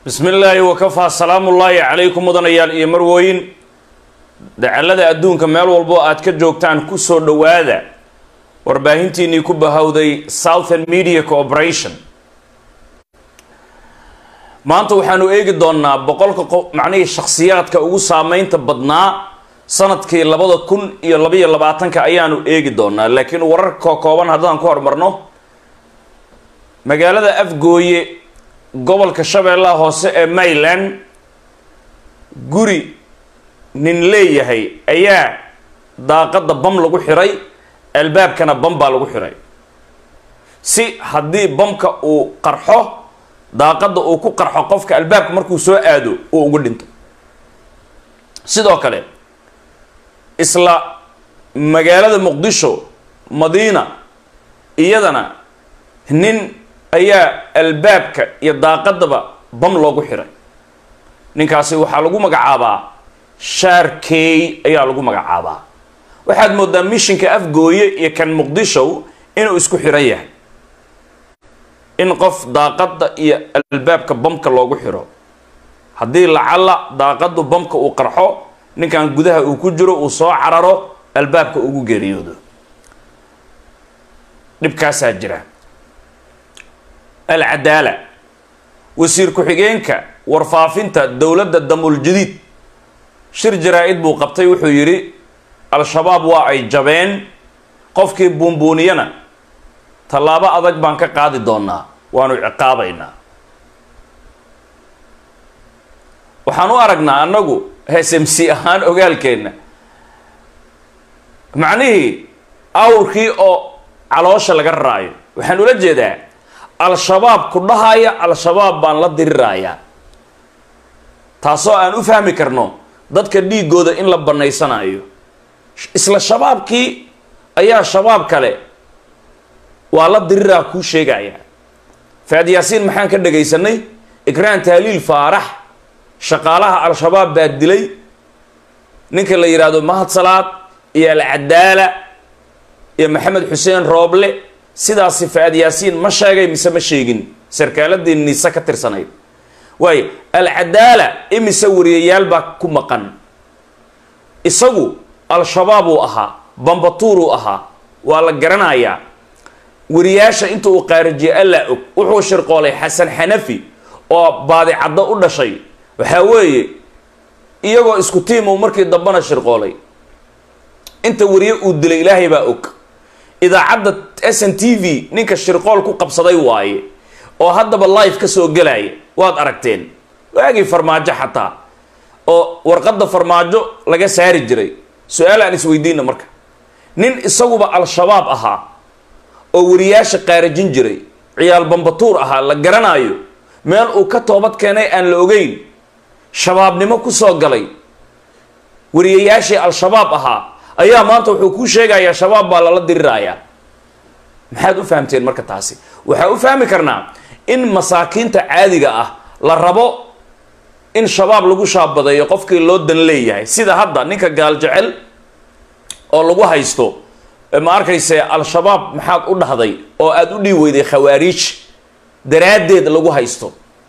bismi illaahi wakafaa salaamullaahi calaykum mudanayaal iyo marwooyin dacallada adduunka meel walbo aad ka joogtaan ku soo dhowaada warbaahintiinnii ku bahowday southern media cooperation maanta waxaanu eegi doonnaa boqolka qof macnihii shakhsiyaadka ugu saameynta badnaa sanadkii labada kun iyo labaiyo labaatanka ayaanu eegi doonaa laakiin wararka kooban haddaan ku hormarno magaalada afgooye gobolka shabeellaha hoose ee mayland guri nin leeyahay ayaa daaqadda bam lagu xiray albaabkana bam baa lagu xiray si haddii bamka uu qarxo daaqadda uu ku qarxo qofka albaabka markuu soo aado uu ugu dhinto sidoo kale isla magaalada muqdisho madiina iyadana nin ayaa albaabka iyo daaqadaba bam loogu xiray ninkaasi waxaa lagu magacaabaa shaarkey ayaa lagu magacaabaa waxaad moodaa mishinka afgooye iyo kan muqdisho inuu isku xiran yahay in qof daaqadda iyo albaabka bamka loogu xiro haddii lacalla daaqaddu bamka uu qarxo ninkan gudaha uu ku jiro uu soo cararo albaabka ugu geeriyoodo dhibkaasaa jira alcadaala wasiir ku-xigeenka warfaafinta dowladda damul jadiid shir jaraa-id buu qabtay wuxuu yidhi al-shabaab waa ay jabeen qofkii buunbuuniyana tallaabo adag baan ka qaadi doonaa waanu ciqaabaynaa waxaan u aragnaa annagu s m c ahaan ogaalkeenna macnihii awrkii oo caloosha laga raraayo waxaan ula jeedaa al-shabaab ku dhahaya al-shabaab baan la dirirayaa taasoo aan u fahmi karno dadka dhiigooda in la bannaysanayo isla shabaabkii ayaa shabaab kale waa la diriraa kuu sheegaya faad yaasiin maxaan ka dhagaysanay ikraan tahliil faarax shaqaalaha al-shabaab baa dilay ninka la yidhaahdo mahad salaad iyo alcadaala iyo maxamed xuseen rooble sidaasi faad yaasiin ma sheegay mise ma sheegin sarkaaladii niise ka tirsanayd waayo alcadaala imise wariyayaal baa ku maqan isagu al-shabaab uu ahaa bambatuur uu ahaa waa la garanayaa wariyaasha inta uu qaarijiye allaa og wuxuu shirqoolay xasan xanafi oo baadicaddo u dhashay waxaa weeye iyagoo isku tiim uu markii dambana shirqoolay inta wariye uu dilay ilaahay baa og idaacadda s n t v ninka shirqool ku qabsaday waaye oo haddaba life ka soo gelaya waad aragteen waagii farmaajo xataa oo warqadda farmaajo laga saari jiray su-aal aan isweydiina marka nin isaguba al-shabaab ahaa oo wariyaasha qaarajin jiray ciyaal bambatuur ahaa la garanaayo meel uu ka toobad keenay aan la ogeyn shabaabnimo ku soo galay wariyayaashii al-shabaab ahaa ayaa maanta wuxuu kuu sheegayaa shabaab baa lala dirirayaa maxaad u fahamteen marka taasi waxaa u fahmi karnaa in masaakiinta caadiga ah la rabo in shabaab lagu shaabadeeyo qofkii loo dan leeyahay sida hadda ninka gaal jecel oo lagu haysto ma arkayse al-shabaab maxaad u dhahday oo aada u dhiib weyday khawaariij daraaddeed lagu haysto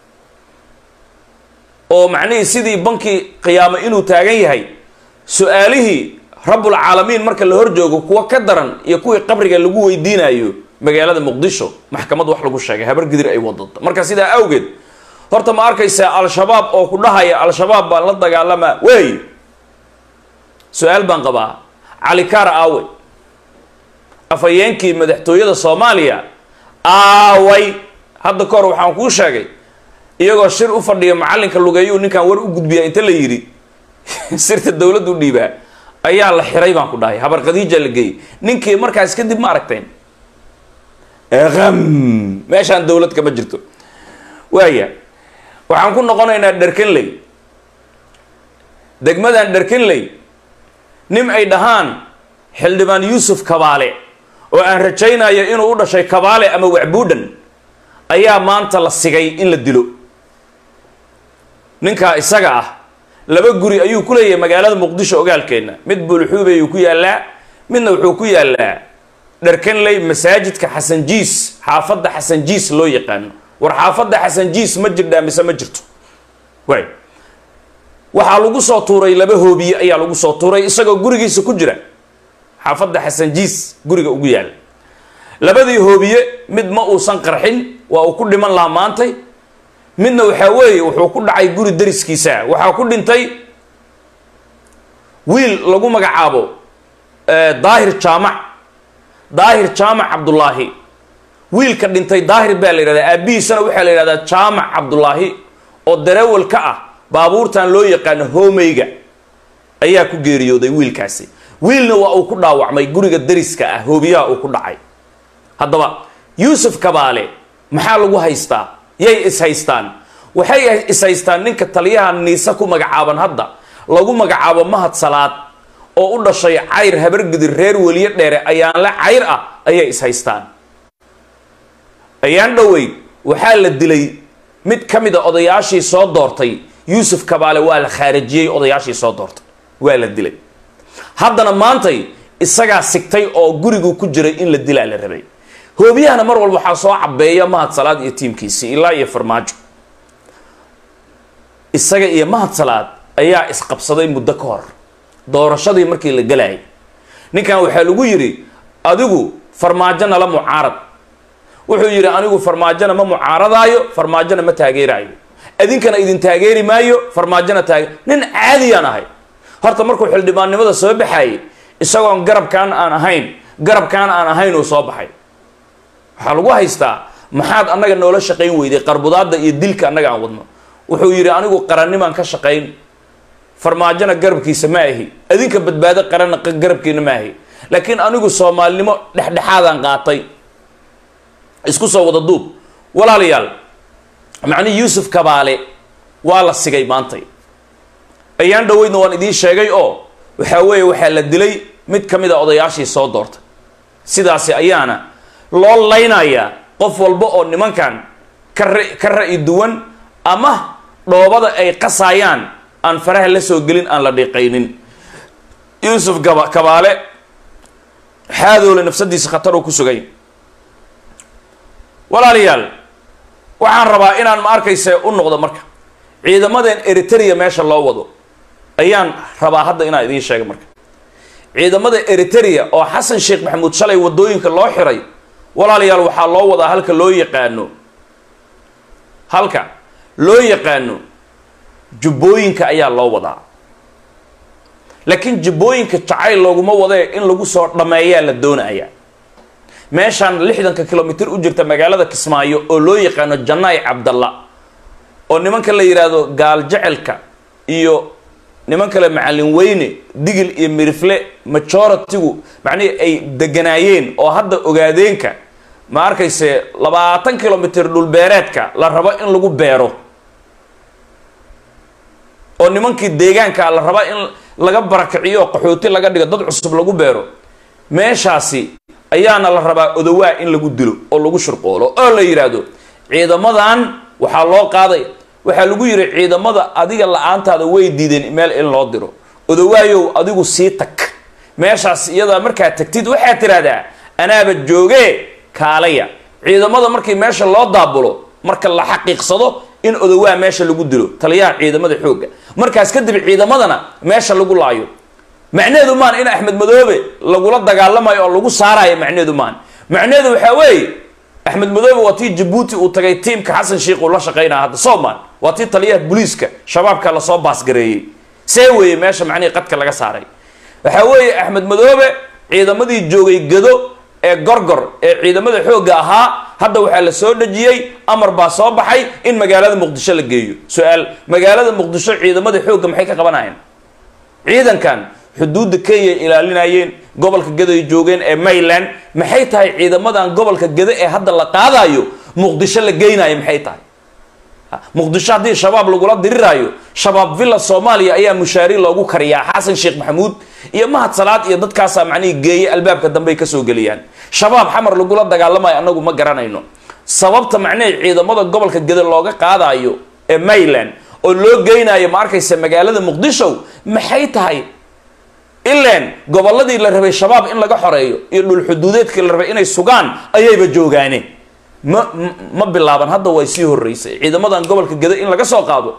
oo macnihii sidii bankii qiyaamo inuu taagan yahay su-aalihii rabbulcaalamiin marka la hor joogo kuwa ka daran iyo kuwii qabriga lagu weydiinayo magaalada muqdisho maxkamad wax lagu sheegay habar gidir ay wadada marka sidaa awgeed horta ma arkaysaa al-shabaab oo ku dhahaya al-shabaab baan la dagaalamaa wey su-aal baan qabaa calikaara aawe afhayeenkii madaxtooyada soomaaliya aaway hadda ka hor waxaan kuu sheegay iyagoo shir u fadhiya macallinka lugeeyuu ninkan war u gudbiyaa inta la yidhi sirta dowladdu dhiibaa ayaa la xiray baan ku dhahay habar khadiija la geeyey ninkii markaas kadib ma aragteen am meeshaan dowlad kama jirto waaya waxaan ku noqonaynaa dherkenley degmadan dherkenley nin ay dhahaan xildhibaan yuusuf kabaale oo aan rajaynayo inuu u dhashay kabaale ama wacbuudhan ayaa maanta la sigay in la dilo ninkaa isaga ah laba guri ayuu ku leeyahay magaalada muqdisho ogaalkeenna mid buulxuube ayuu ku yaallaa midna wuxuu ku yaallaa dharkanley masaajidka xasan jiis xaafadda xasan jiis loo yaqaano war xaafadda xasan jiis ma jirdhaa mise ma jirto waay waxaa lagu soo tuuray laba hoobiye ayaa lagu soo tuuray isagoo gurigiisa ku jira xaafadda xasanjiis guriga ugu yaala labadii hoobiye mid ma uusan qarxin waa uu ku dhiman lahaa maantay midna waxaa weeye wuxuu ku dhacay guri dariskiisa waxaa ku dhintay wiil lagu magacaabo daahir jaamac daahir jaamac cabdullaahi wiilka dhintay daahir baa la yidhahdaa aabbihiisana waxaa la yidhahdaa jaamac cabdullaahi oo dareewal ka ah baabuurtan loo yaqaano hoomeyga ayaa ku geeriyooday wiilkaasi wiilna waa uu ku dhaawacmay guriga dariska ah hoobiyaha uu ku dhacay haddaba yuusuf kabaale maxaa lagu haystaa yay is haystaan waxay is haystaan ninka taliyaha niise ku magacaaban hadda lagu magacaabo mahad salaad oo u dhashay cayr habargidir reer weliye dheere ayaanle cayr ah ayay is haystaan ayaan dhoweyd waxaa la dilay mid ka mid a odayaashii soo doortay yuusuf kabaale waa la khaarijiyey odayaashii soo doortay waa la dilay haddana maantay isagaa sigtay oo gurigu ku jiray in la dilaa la rabay hoobiyahana mar walba waxaa soo cabeeya mahad salaad iyo tiimkiisii ilaa iyo farmaajo isaga iyo mahad salaad ayaa isqabsaday muddo ka hor doorashadii markii la galayay ninkan waxaa lagu yidhi adigu farmaajo nala mucaarad wuxuu yidhi anigu farmaajona ma mucaaradaayo farmaajona ma taageeraayo idinkana idin taageeri maayo farmaajona taage nin caadiyaan ahay horta markuu xildhibaannimada soo baxayay isagoon garabkaan aan ahayn garabkaan aan ahayn uu soo baxay waxaa lagu haystaa maxaad annaga noola shaqayn weyday qarbudaadda iyo dilka annaga aan wadno wuxuu yidhi anigu qarannimaan ka shaqayn farmaajona garabkiisa ma ahi adinka badbaado qaranna garabkiina ma ahi laakiin anigu soomaalinimo dhexdhexaadaan qaatay isku soo wada duub walaalayaal macnihi yuusuf kabaale waa la sigay maantay ayaan dhoweydna waan idiin sheegay oo waxaa weeye waxaa la dilay mid ka mid a odayaashii soo doortay sidaasi ayaana loo laynayaa qof walba oo nimankan ka ra ka ra-i duwan ama dhoobada ay qasaayaan aan faraha la soo gelin aan la dhiiqaynin yuusuf gaba kabaale xaadoole nafsadiisa khatar uu ku sugay walaalayaal waxaan rabaa inaan ma arkayse u noqdo marka ciidamadan eritrea meesha loo wado ayaan rabaa hadda inaan idiin sheega marka ciidamada eritrea oo xasan sheekh maxamuud shalay wadooyinka loo xiray walaalayaal waxaa loo wadaa halka loo yaqaano halka loo yaqaano jubbooyinka ayaa loo wadaa laakiin jubbooyinka jacayl looguma wadee in lagu soo dhammeeyaa la doonaya meeshaan lixdanka kilomitr u jirta magaalada kismaayo oo loo yaqaano janaay cabdalla oo nimanka la yidhaahdo gaal jecelka iyo niman kale macallin weyne digil iyo mirifle majoritigu macnihii ay deganaayeen oo hadda ogaadeenka ma arkayse labaatan kilomitr dhulbeereedka la rabo in lagu beero oo nimankii deegaanka la raba in laga barakiciyo qaxooti laga dhigo dad cusub lagu beero meeshaasi ayaana la rabaa odowaa in lagu dilo oo lagu shurqoolo oo la yidhaahdo ciidamadan waxaa loo qaaday waxaa lagu yidhi ciidamada adiga la-aantaada way diideen meel in loo diro odowaayow adigu sii tag meeshaas iyadaa markaa tagtid waxaad tiraahdaa anaaba joogee kaalaya ciidamada markii meesha loo daabulo marka la xaqiiqsado in odowaa meesha lagu dilo taliyaha ciidamada xoogga markaas kadib ciidamadana meesha lagu laayo macnaheedu maan in axmed madoobe lagula dagaalamayo oo lagu saarayo macnaheedu maan macnaheedu waxaa weeye axmed madoobe waa tii jabuuti uu tagay tiimka xasan sheikh uu la shaqaynaya hadda soman waa tii taliyaha booliiska shabaabka lasoo baasgareeyey see weeye meesha macnihii qadka laga saaray waxaa weeye axmed madoobe ciidamadii joogay gado ee gorgor ee ciidamada xoogga ahaa hadda waxaa la soo dhejiyey amar baa soo baxay in magaalada muqdisho la geeyo su-aal magaalada muqdisho ciidamada xoogga maxay ka qabanayeen ciidankan xuduudda kenya ilaalinayeen gobolka gado ay joogeen ee mayland maxay tahay ciidamadan gobolka gado ee hadda la qaadayo muqdisho la geynayo maxay tahay muqdisho haddii shabaab lagula diriraayo shabaab villa soomaaliya ayaa mushaari loogu kariyaa xasan sheekh maxamuud iyo mahad salaad iyo dadkaasaa macnihii geeye albaabka dambey kasoo geliyaan shabaab xamar lagula dagaalamayo annagu ma garanayno sababta macnihii ciidamada gobolka gado looga qaadayo ee mayland oo loo geynayo ma arkaysa magaalada muqdisho maxay tahay ilan gobolladii la rabay shabaab in laga xoreeyo iyo dhul xuduudeedkii la rabay inay sugaan ayayba joogaane ma ma bilaaban hadda way sii horeysay ciidamadan gobolka gado in laga soo qaado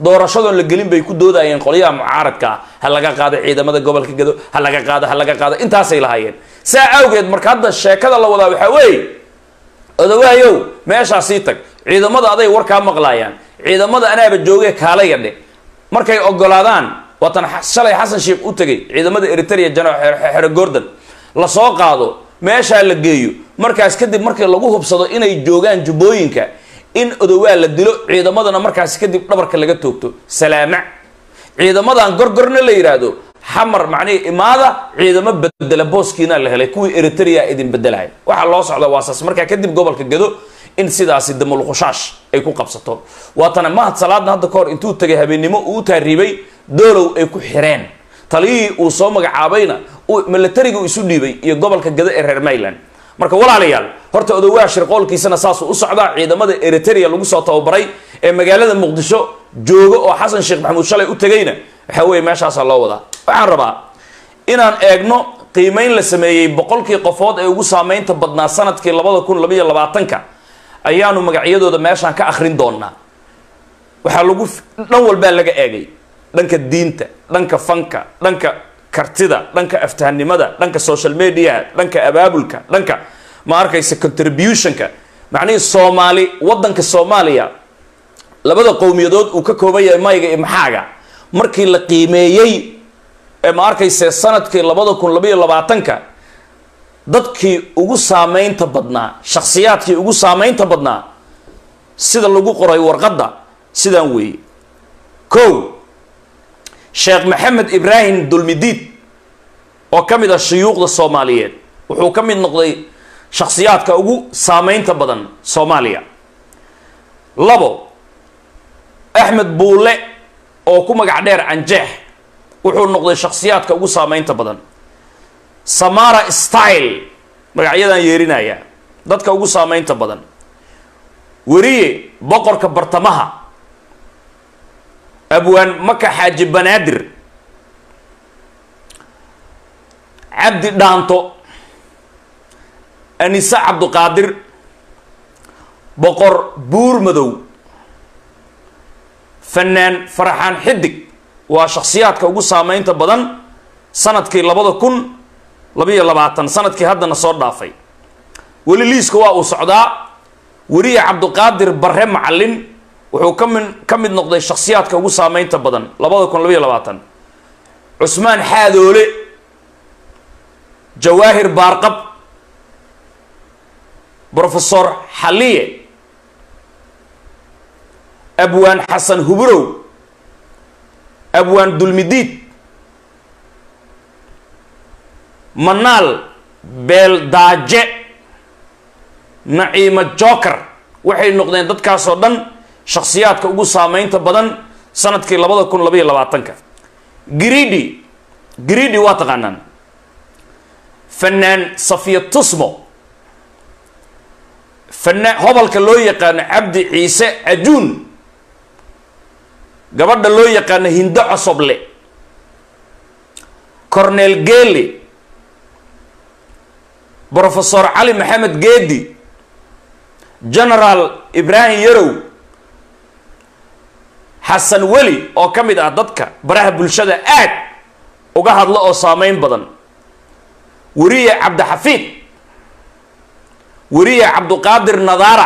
doorashadoon la gelin bay ku doodayeen qolyaha mucaaradka ah ha laga qaado ciidamada gobolka gado ha laga qaado ha laga qaado intaasay lahaayeen saa awgeed marka hadda sheekada la wadaa waxaa weeye odawaayow meeshaa sii tag ciidamada aday warkaa maqlaayaan ciidamada anaaba joogee kaalaya dhe markay ogolaadaan waatan shalay xasan sheekh u tegay ciidamada eritrea jana xero gordon lasoo qaado meeshaa la geeyo markaas kadib markii lagu hubsado inay joogaan jubbooyinka in odowaa la dilo ciidamadana markaas kadib dhabarka laga toogto salaama ciidamadan gorgorna la yidhaahdo xamar macnihi imaada ciidamo bedela booskiina la helay kuwii eritrea idin bedelaya waxaa loo socda waasaas markaa kadib gobolka gado in sidaasi damulqushaash ay ku qabsato waatana mahad salaadna hadda kahor intuu tegay habeennimo uu taariibay doolow ay ku xireen taliyihii uu soo magacaabayna milatariga uu isu dhiibay iyo gobolka gado ee reer mayland marka walaalayaal horta odowaa shirqoolkiisana saasuu u socdaa ciidamada eritrea lagu soo tababaray ee magaalada muqdisho jooga oo xasan sheekh maxamuud shalay u tegayna waxaa weeye meeshaasaa loo wadaa waxaan rabaa inaan eegno qiimeyn la sameeyey boqolkii qofood ee ugu saameynta badnaa sanadkii labada kun labaiyo labaatanka ayaanu magacyadooda meeshaan ka akhrin doonaa waxaa lagu dhan walbaa laga eegay dhanka diinta dhanka fanka dhanka kartida dhanka aftahanimada dhanka social mediaha dhanka abaabulka dhanka ma arkaysa contributionka macnihii soomaali wadanka soomaaliya labada qowmiyadood uu ka kooban yahay mayga iyo maxaaga markii la qiimeeyey ee ma arkayse sanadkii labada kun labaiyo labaatanka dadkii ugu saameynta badnaa shakhsiyaadkii ugu saameynta badnaa sida lagu qoray warqadda sidaan weeye ko sheekh maxamed ibraahim dulmidiid oo ka mid ah shuyuuqda soomaaliyeed wuxuu ka mid noqday shakhsiyaadka ugu saameynta badan soomaaliya labo axmed buule oo ku magac dheer canjeex wuxuu noqday shakhsiyaadka ugu saameynta badan samara style magacyadan yeerinaya dadka ugu saameynta badan weriye boqorka bartamaha abwaan maka xaaji banaadir cabdi dhaanto anise cabduqaadir boqor buur madow fanaan faraxaan xidig waa shakhsiyaadka ugu saameynta badan sanadkii labada kun labaiyo labaatan sanadkii haddana soo dhaafay weli liiska waa uu socdaa weriye cabduqaadir barre macalin wuxuu ka min ka mid noqday shakhsiyaadka ugu saameynta badan labada kun labaiyo labaatan cusmaan xaadoole jawaahir baarqab brofesor xaliye abwaan xasan hubrow abwaan dulmidiid manaal beeldaaje naciimo joker waxay noqdeen dadkaasoo dhan shakhsiyaadka ugu saameynta badan sanadkii labada kun labaiyo labaatanka gridi gridi waa taqaanaan fanaan safiya tusmo fanaan hobalka loo yaqaano cabdi ciise cajuun gabadha loo yaqaano hindo cosoble cornel geli brofesor cali maxamed geedi genaraal ibraahim yarow xasan weli oo ka mid ah dadka baraha bulshada aad uga hadla oo saameyn badan weriye cabdixafiid weriye cabduqaadir nadaara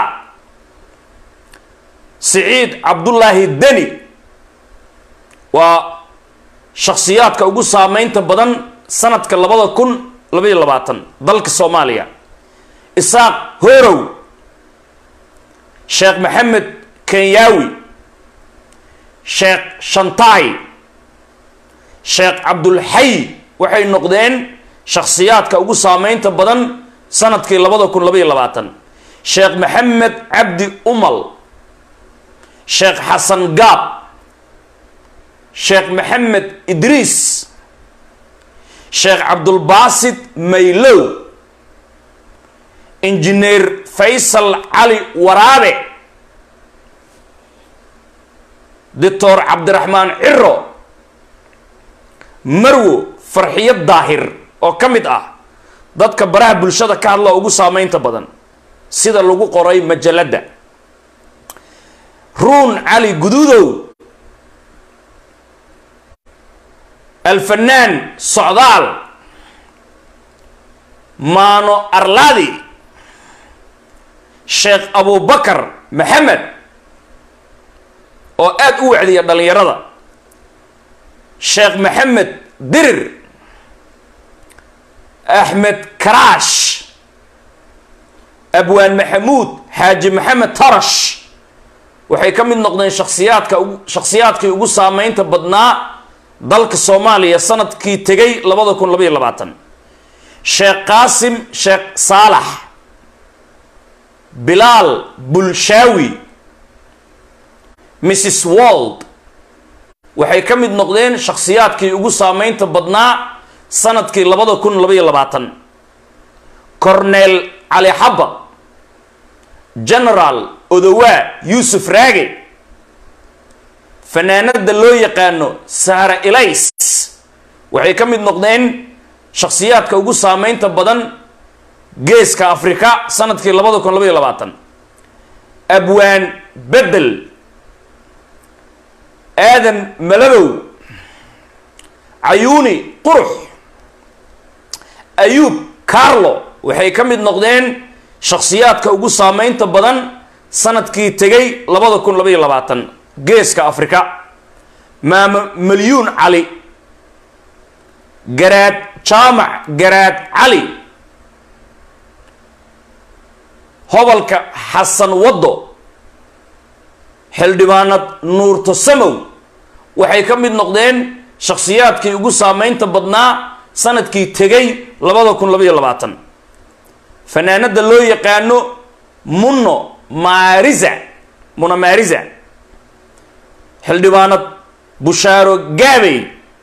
siciid cabdullaahi deni waa shakhsiyaadka ugu saameynta badan sanadka labada kun labaiyo labaatan dalka soomaaliya isaaq horow sheekh maxamed kenyaawi sheekh shantaay sheekh cabdulxay waxay noqdeen shakhsiyaadka ugu saameynta badan sanadkii labada kun labaiyo labaatan sheekh maxamed cabdi umal sheekh xasan gaab sheekh maxamed idriis sheekh cabdulbaasid maylow injineer faysal cali waraabe doctor cabdiraxmaan ciro marwo farxiyo daahir oo ka mid ah dadka baraha bulshada ka hadla ugu saameynta badan sida lagu qoray majalladda ruun cali guduudow alfanaan socdaal maano arladi sheekh abubakar maxamed oo aada u wacdiya dhallinyarada sheekh maxamed dirir axmed karaash abwaan maxamuud xaaji maxamed tarash waxay ka mid noqdeen shaksiyaadka ugu shakhsiyaadkii ugu saameynta badnaa dalka soomaaliya sanadkii tegay labada kun labaiyo labaatan sheekh qaasim sheekh saalax bilaal bulshaawi mrs wold waxay ka mid noqdeen shakhsiyaadkii ugu saameynta badnaa sanadkii labada kun labaiyo labaatan corneel cali xaba genaraal odowaa yuusuf raage fanaanada loo yaqaano saara elays waxay ka mid noqdeen shakhsiyaadka ugu saameynta badan geeska afrika sanadkii labada kun labaiyo labaatan abwaan bedel aadan malabow cayuuni qurux ayuub carlo waxay ka mid noqdeen shakhsiyaadka ugu saameynta badan sanadkii tegay labada kun labaiyo labaatan geeska afrika maama malyuun cali garaad jaamac garaad cali hobolka xasan waddo xildhibaanad nuurto samow waxay ka mid noqdeen shakhsiyaadkii ugu saameynta badnaa sanadkii tegay labada kun labaiyo labaatan fanaanada loo yaqaano munno maarisa muna maarisa xildhibaanad bushaaro gaabey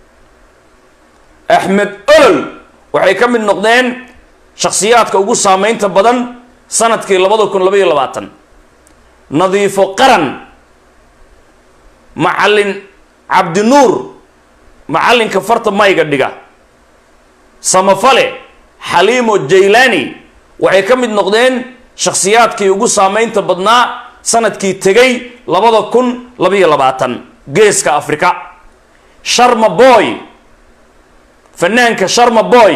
axmed olol waxay ka mid noqdeen shakhsiyaadka ugu saameynta badan sanadkii labada kun labaiyo labaatan nadiifo qaran macallin cabdinuur macallinka farta mayga dhiga samafale xaliimo jaylani waxay ka mid noqdeen shakhsiyaadkii ugu saameynta badnaa sanadkii tegay labada kun labaiyo labaatan geeska afrika sharma boy fanaanka sharma boy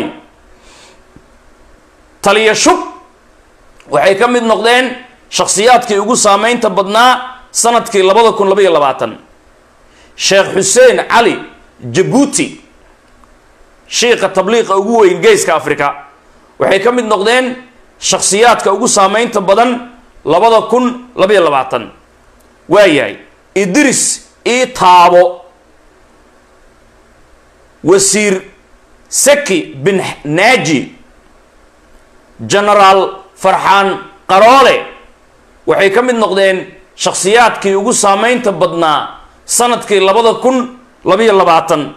taliya shub waxay ka mid noqdeen shakhsiyaadkii ugu saameynta badnaa sanadkii labada kun labaiyo labaatan sheekh xuseen cali jabuuti shiika tabliiqa ugu weyn geeska afrika waxay ka mid noqdeen shakhsiyaadka ugu saameynta badan labada kun labaiyo labaatan waayahay idris ii taabo wasiir saki bin naaji genaraal farxaan qaroole waxay ka mid noqdeen shakhsiyaadkii ugu saameynta badnaa sanadkii labada kun labaiyo labaatan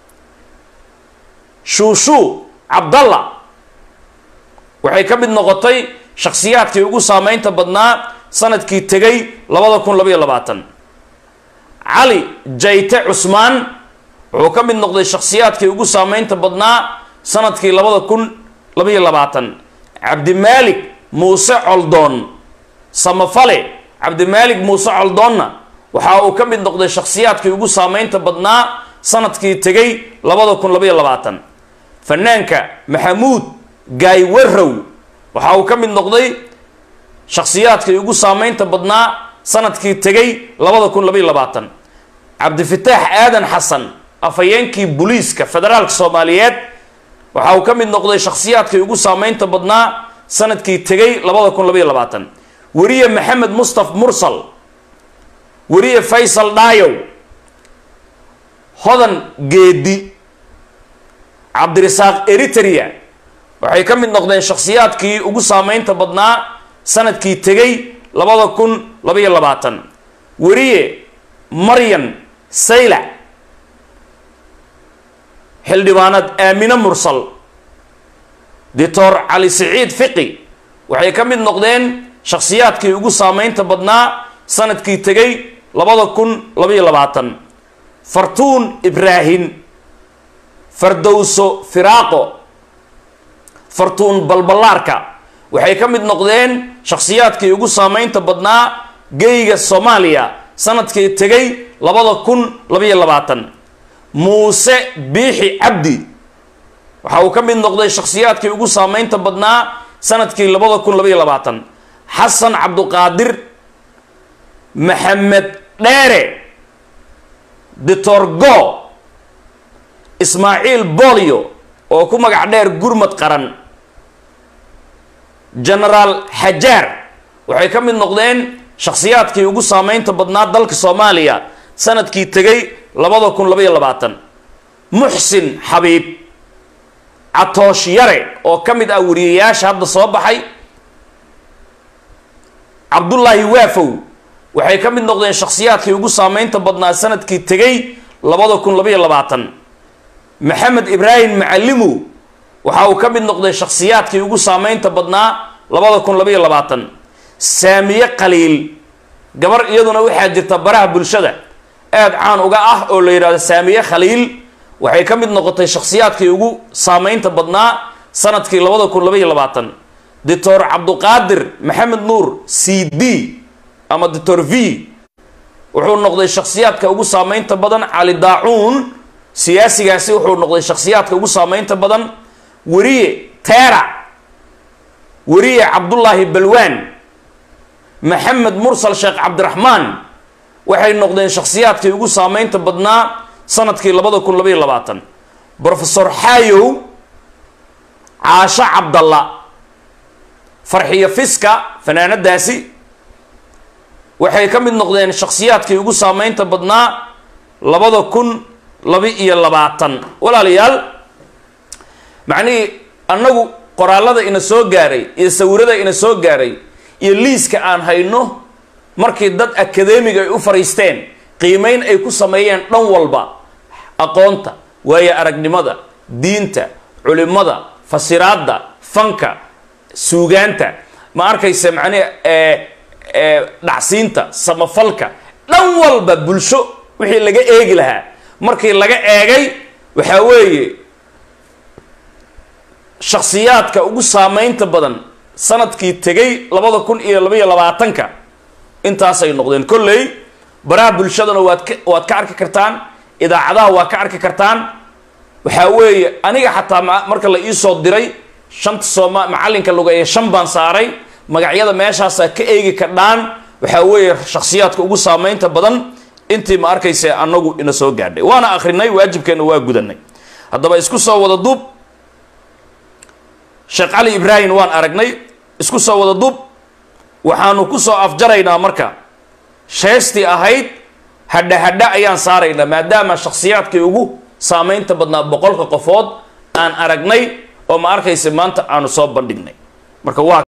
shuushuu cabdalla waxay ka mid noqotay shakhsiyaadkii ugu saameynta badnaa sanadkii tegay labada kun labaiyo labaatan cali jayte cusmaan wuxuu ka mid noqday shakhsiyaadkii ugu saameynta badnaa sanadkii labada kun labaiyo labaatan cabdimaalik muuse coldoon samafale cabdimaalik muuse coldoonna waxa uu ka mid noqday shakhsiyaadkii ugu saameynta badnaa sanadkii tegay labada kun labaiyo labaatan fanaanka maxamuud gaay warrow waxa uu ka mid noqday shakhsiyaadkii ugu saameynta badnaa sanadkii tegay labada kun labaiyo labaatan cabdifataax aadan xasan afhayeenkii booliiska federaalka soomaaliyeed waxa uu ka mid noqday shakhsiyaadkii ugu saameynta badnaa sanadkii tegay labada kun labaiyo labaatan weriye maxamed mustaf mursal weriye faysal dhaayow hodan geedi cabdirasaaq eritrea waxay ka mid noqdeen shakhsiyaadkii ugu saameynta badnaa sanadkii tegay labada kun labaiyo labaatan weriye maryan saylac xildhibaanad aamine mursal doctor cali siciid fiqi waxay ka mid noqdeen shakhsiyaadkii ugu saameynta badnaa sanadkii tegay labada kun labaiyo labaatan fartuun ibraahim fardowso firaaqo fartuun balballaarka waxay ka mid noqdeen shakhsiyaadkii ugu saameynta badnaa geyga soomaaliya sanadkii tegay labada kun labaiyo labaatan muuse biixi cabdi waxa uu ka mid noqday shakhsiyaadkii ugu saameynta badnaa sanadkii labada kun labaiyo labaatan xasan cabduqaadir maxamed dheere ditorgo ismaaciil bolio oo ku magac dheer gurmad qaran genaraal xajaar waxay ka mid noqdeen shakhsiyaadkii ugu saameynta badnaa dalka soomaaliya sanadkii tegay labada kun labaiyo labaatan muxsin xabiib catoosh yare oo ka mid ah wariyayaasha hadda soo baxay cabdullaahi waafow waxay ka mid noqdeen shakhsiyaadkii ugu saameynta badnaa sanadkii tegay labada kun labaiyo labaatan maxamed ibraahim macalimow waxa uu ka mid noqday shakhsiyaadkii ugu saameynta badnaa labada kun labaiyo labaatan saamiye qaliil gabar iyaduna waxaa jirta baraha bulshada aada caan uga ah oo la yidhahdo saamiye khaliil waxay ka mid noqotay shakhsiyaadkii ugu saameynta badnaa sanadkii labada kun labaiyo labaatan doctor cabduqaadir maxamed nuur c d ama doctor v wuxuu noqday shakhsiyaadka ugu saameynta badan cali daacuun siyaasigaasi wuxuu noqday shakhsiyaadka ugu saameynta badan weriye teera weriye cabdullaahi balwaan maxamed mursal sheekh cabdiraxmaan waxay noqdeen shakhsiyaadkii ugu saameynta badnaa sanadkii labada kun labaiyo labaatan brofesor xaayow caasho cabdalla farxiyo fiska fanaanadaasi waxay ka mid noqdeen shakhsiyaadkii ugu saameynta badnaa labada kun laba-iyo labaatan walaalayaal macnihii annagu qoraalada ina soo gaaray iyo sawirada ina soo gaaray iyo liiska aan hayno markii dad akadeemiga ay u fariisteen qiimeyn ay ku sameeyeen dhan walba aqoonta waayo aragnimada diinta culimada fasiraadda fanka suugaanta ma arkaysa macnihi dhacsiinta samafalka dhan walba bulsho wixii laga eegi lahaa markii laga eegay waxaa weeye shakhsiyaadka ugu saameynta badan sanadkii tegay labada kun iyo labaiyo labaatanka intaasay noqdeen kolley baraha bulshadana waad ka waad ka arki kartaan idaacadaha waa ka arki kartaan waxaa weeye aniga xataa marka la iisoo diray shanta sooma macallinka lugeeye shan baan saaray magacyada meeshaasaa ka eegi kardhaan waxaa weeye shakhsiyaadka ugu saameynta badan intii ma arkaysa annagu ina soo gaadhay waana akrinay waajibkeena waa gudanay haddaba isku soo wada duub sheekh cali ibraahim waan aragnay isku soo wada duub waxaanu ku soo afjaraynaa marka sheestii ahayd hadha hadha ayaan saaraynaa maadaama shakhsiyaadkii ugu saameynta badnaa boqolka qofood aan aragnay oo ma arkaysa maanta aanu soo bandhignay marka waa